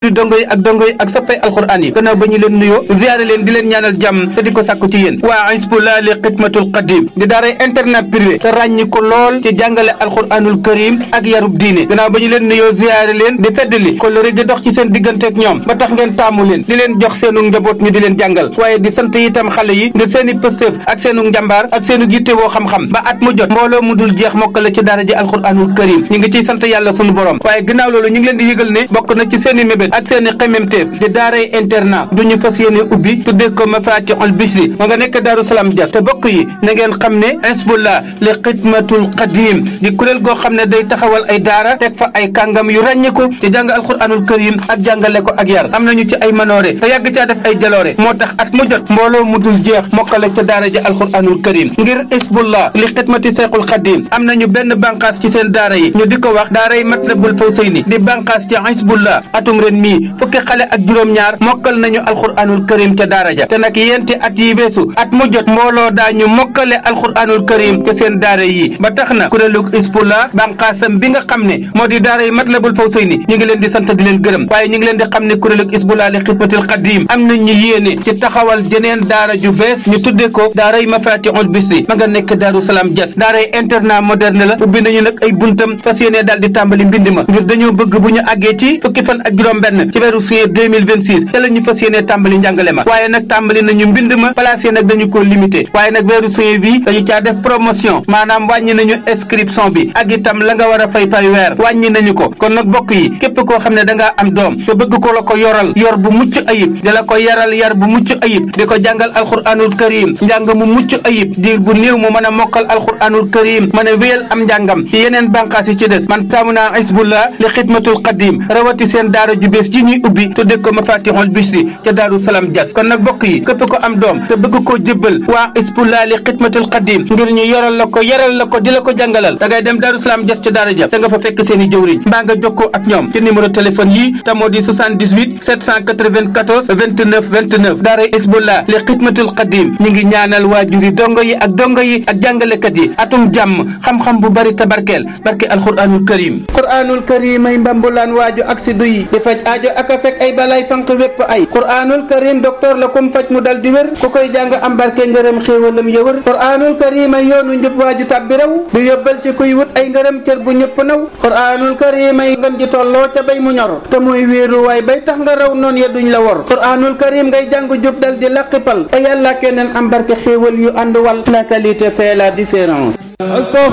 waajuri dongo yi ak dongo yi ak soppay alxuraan yi gannaaw ba ñu leen nuyoo ziyaare leen di leen ñaanal jàmm te di ko sàkku ci yéen waa Hizbullah li xidmatul qadim di daaray internat privé te ràññi ko lool ci jàngale alxuraanul karim ak yarub diine gannaaw ba ñu leen nuyoo ziyaare leen di feddali kolori di dox ci seen diggante ak ñoom ba tax ngeen taamu leen di leen jox seenu njaboot ñu di leen jàngal waaye di sant itam xale yi ngir seeni pëstéef ak seenu njàmbaar ak seenu yitte woo xam-xam ba at mu jot mbooloo mu dul jeex mokkale ci daara ji alxuraanul karim ñu ngi ciy sant yàlla sunu borom waaye ginnaaw loolu ñu ngi leen di yëgal ne bokk na ci seeni mébét ak seeni xememteef di daaray internat du ñu fas yéene ubbi tuddee ko mafatihul bisri ma nga nekk daaru salaam jas te bokk yi na ngeen xam ne Hizbullah li xidmatul qadim di kuréel goo xam ne day taxawal ay daara teg fa ay kàngam yu ràññeeku ci jàng alxuraanul karim ak jàngale ko ak yar am nañu ci ay manoore te yàgg caa def ay jaloore moo tax at mu jot mbooloo mu dul jeex mokkale ca daara ji alxuraanul karim ngir Hizbullah li xidmati seexul xadim am nañu benn bànqaas ci seen daara yi ñu di ko wax daaray matlabul fawsayni di bànqaas ci Hizbullah atum ren mii fukki xale ak juróom-ñaar mokkal nañu alxuraanul karim ca daara ja te nag yenti at yi beesu at mu jot mbooloo daañu mokkale alxuraanul karim ca seen daara yi ba tax na kuréelu Hizbullah bànqaasam bi nga xam ne moo di daaray matlabul fawsayni ñu ngi leen di sant di leen gërëm waaye ñu ngi leen di xam ne kuréelu Hizbullah li xidmatil qadim am nañ ñu yéene ci taxawal jeneen daara ju bees ñu tudde ko daaray mafatihul bisri ma nga nekk daaru salaam jas daaray internat moderne la ubbi nañu nag ay buntam fas yéene daal di tàmbali mbind ma ngir dañoo bëgg bu ñu àggee ci fukki fan ak juróom benn ci weeru juillet 2026 te la ñu fas yéene tàmbali njàngale ma waaye nag tàmbali nañu mbind ma place yi nag dañu ko limité waaye nag weeru juillet bi dañu caa def promotion maanaam wàññi nañu inscription bi ak itam la nga war a fay par weer wàññi nañu ko kon nag bokk yi képp koo xam ne da ngaa am doom te bëgg ko la ko yoral yor bu mucc ayib di la ko yaral yar bu mucc ayib di ko jàngal alxuraanul karim njàng mu mucc ayib diir bu néew mu mën a mokkal alxuraanul karim mën a wéyal am njàngam ci yeneen bànqaas yi ci des man taamu naa Hizbullah li xidmatul qadim rawati seen daara ju bees ji ñuy ubbi tudde ko mafatihul bisri ca daaru salaam jas kon nag bokk yi képp ko am doom te bëgg koo jébbal waa Hizbullah li xidmatul qadim ngir ñu yoral la ko yaral la ko di la ko jàngalal da ngay dem daaru salaam jas ca daara ja te nga fa fekk seen i jëwriñ mbaa nga jokkoo ak ñoom ci numéro téléphone yi te moo di 78 794 29 29 daara Hizbullah li xidmatul qadim ñi ngi ñaanal waajuri dongo yi ak dongo yi ak jàngalekat yi atum jàmm xam-xam bu bari tabarkeel barke alquranul karim quranul karim ay mbambulaan waaju ak si duyi di faj aajo ak a fekk ay balay fanq wépp ay quranul karim docteur la kum faj mu dal di wér ku koy jàng am barke ngërëm xéewalam yëwër quranul karim ay yoonu njub waaju tàbbi raw du yóbbal ci kuy wut ay ngërëm cër bu ñëpp naw quranul karim ay ngën ji tolloo ca bay mu ñor te mooy wéeru waay bay tax nga raw noon ya duñ la wor quranul karim ngay jàng jub dal di laqipal fa yàlla keneen am barke xéewal yu ànd wal la qualité fait la différence